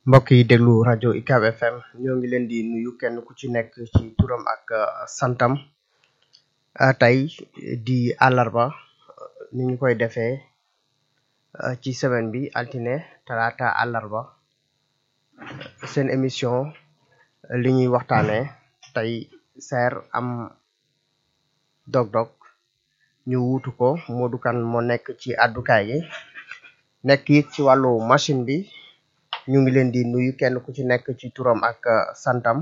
mbokk yi déglu rajo UCAB FM ñoo ngi leen di nuyu kenn ku ci nekk ci turam ak santam tey di àllarba ni ñu koy defee ci semaine bi altine talaata àllarba seen émission li ñuy waxtaane tey seer am dog-dog ñu wuutu ko Modou Kane moo nekk ci àddukaay gi nekk it ci wàllu machine bi ñu ngi leen di nuyu kenn ku ci nekk ci turam ak santam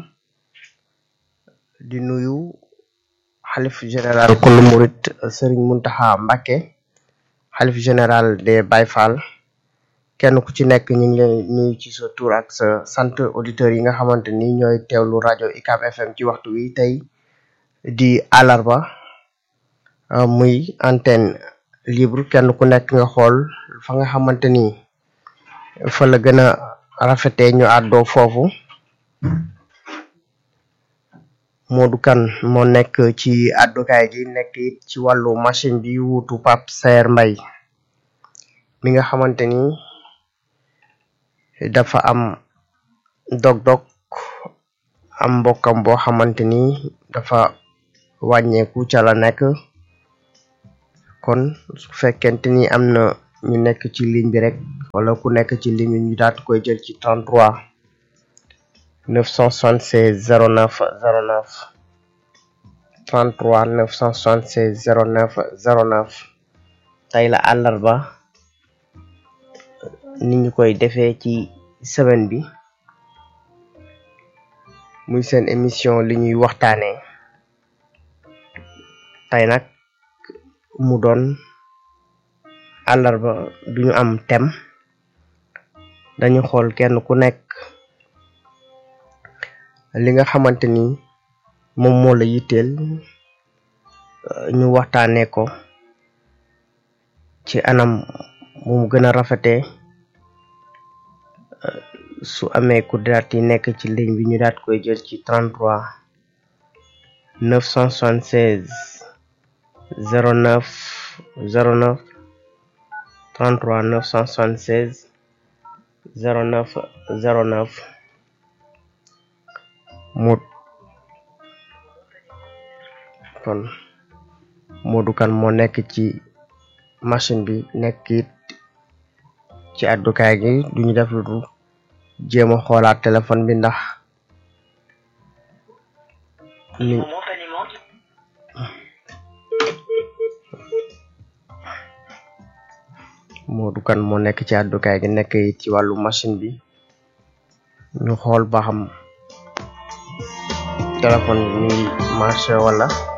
di nuyu xalif général kulu murit Serigne Muntaxa Mbàkke xalif général des Baye Fall kenn ku ci nekk ñu ngi leen nuyu ci sa tur ak sa sant auditeurs yi nga xamante ni ñooy teewlu rajo UCAB FM ci waxtu wi tey di àllarba muy antenne libre kenn ku nekk nga xool fa nga xamante ni fa la gën a rafetee ñu àddoo foofu Modou Kane moo nekk ci àddukaay gi nekk it ci wàllu machine bi wuutu Pape Saer Mbaye mi nga xamante ni dafa am dog-dog am mbokkam boo xamante ni dafa wàññeeku ca la nekk kon su fekkente ni am na ñu nekk ci ligne bi rek wala ku nekk ci ligne bi ñu daat koy jël ci 33 976 09 09 33 976 09 09 tey la àllarba ni ñu koy defee ci semaine bi muy seen émission li ñuy waxtaanee tey nag mu doon àllarba duñu am thème dañu xool kenn ku nekk li nga xamante ni moom moo la yitteel ñu waxtaanee ko ci anam mu mu gën a rafetee su amee ku daat yi nekk ci ligne bi ñu daat koy jël ci 33 976 09 09 33 976 09 09 mu kon Modou Kane moo nekk ci machine bi nekk it ci àddukaay gi duñu def lu dul jéem a xoolaat téléphone bi ndax ni Modou Kane moo nekk ci àddukaay gi nekk it ci wàllu machine bi ñu xool ba xam téléphone bi mi ngi marché wala